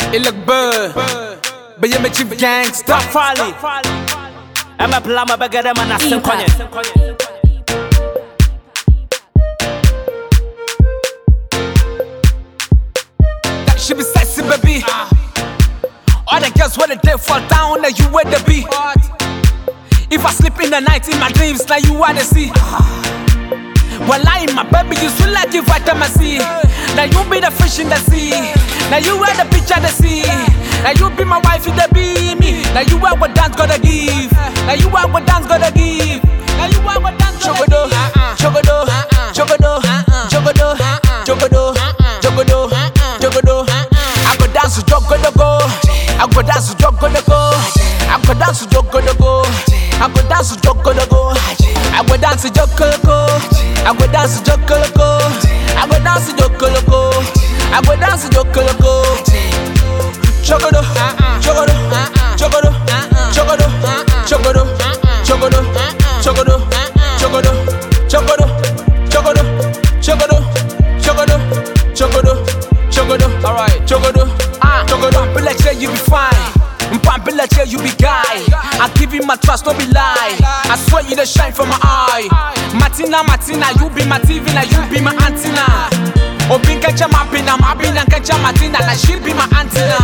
It look good, but you make you gangsta. Fali. Ɛmɛ bla ma bɛgɛ dɛ ma na se nkɔnyɛ. That she be sexy, baby. All the girls where the day fall down, now you where the be. If I sleep in the night in my dreams, now you wanna see. Well, I my baby, you sweet like you vitamin C. Now you be the fish in the sea. Now you wear the picture the sea. Now you be my wife in the be me. Now you are what dance gotta give. Now you are what dance gotta give. Now you are what dance gotta give. Chogodo, chogodo, chogodo, chogodo, chogodo, chogodo. I go dance to chogodo go. I go dance to chogodo go. I go dance to chogodo go. I go dance to chogodo go. I go dance to chogodo go. I go dance to chogodo go. I go dance to chogodo go. I go dance to chogodo go. Chogodo, chogodo, chogodo, chogodo, chogodo, chogodo, chogodo, chogodo, chogodo, chogodo, chogodo, chogodo, chogodo, chogodo. All right, chogodo, ah, chogodo. Be like say you be fine. Mpampe like say you be guy. I give you my trust, no be lie. I swear you the shine from my eye. Martina, Martina, you be my TV, now you be my antenna. Obin catch my pin, I'm happy and catch my Martina, now she be my antenna.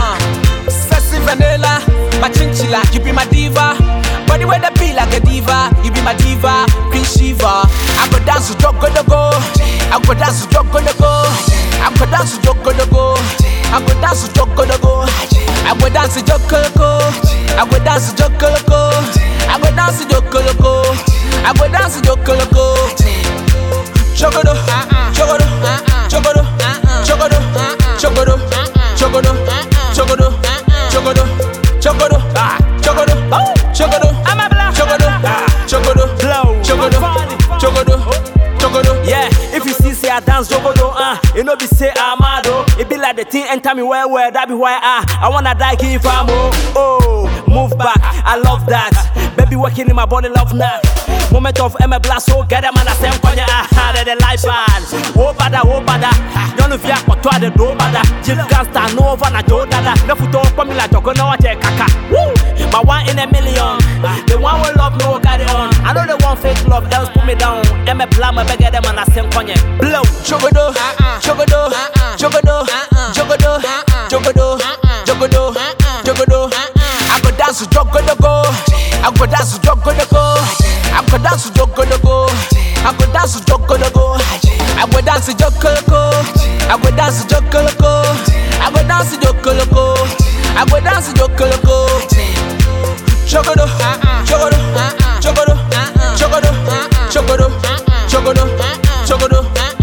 Sassy vanilla, my chinchilla, you be my diva. Body where the be like a diva, you be my diva, Queen Shiva. I go dance to Jogo the go, I go dance to Jogo the go, I go dance to Jogo the go, I go dance to Jogo the go, I go dance to Jogo the go, I go dance to Jogo the go, I go dance to Jogo the go, I go dance to Jogo the go. Chogodo, chogodo, chogodo, chogodo, chogodo, chogodo, chogodo, chogodo, chogodo, ah, chogodo, chogodo, Ɛmɛ bla. chogodo, chogodo, Blow. chogodo, chogodo, chogodo. Yeah, if you see say I dance jogodo, uh, it no be say I'm mad oh. It be like the thing enter me well well, that be why I I wanna die give am oh. Oh, move back, I love that. Baby working in my body, love now. Moment of Emma Blast, so get them and I say konya ah, they the life bad. Oh bada, oh bada. Y'all know if you are to the do bada. Jill Gangsta, no over na jo dada. No photo for me like joko no watch kaka. Woo! My one in a million. The one will love no carry on. I know they want fake love, else put me down. Emma Blam, I beg them and I say konya. Blow. Chogodo, chogodo, chogodo, chogodo, chogodo, chogodo, chogodo. I go dance to chogodo go. I go dance to chogodo go. I go dance to chogodo go. I go dance to chogodo go. I go dance to chogodo go. I go dance to chogodo go. I go dance to chogodo go. I go dance to chogodo go. Chogodo, chogodo, chogodo, chogodo, chogodo, chogodo, chogodo,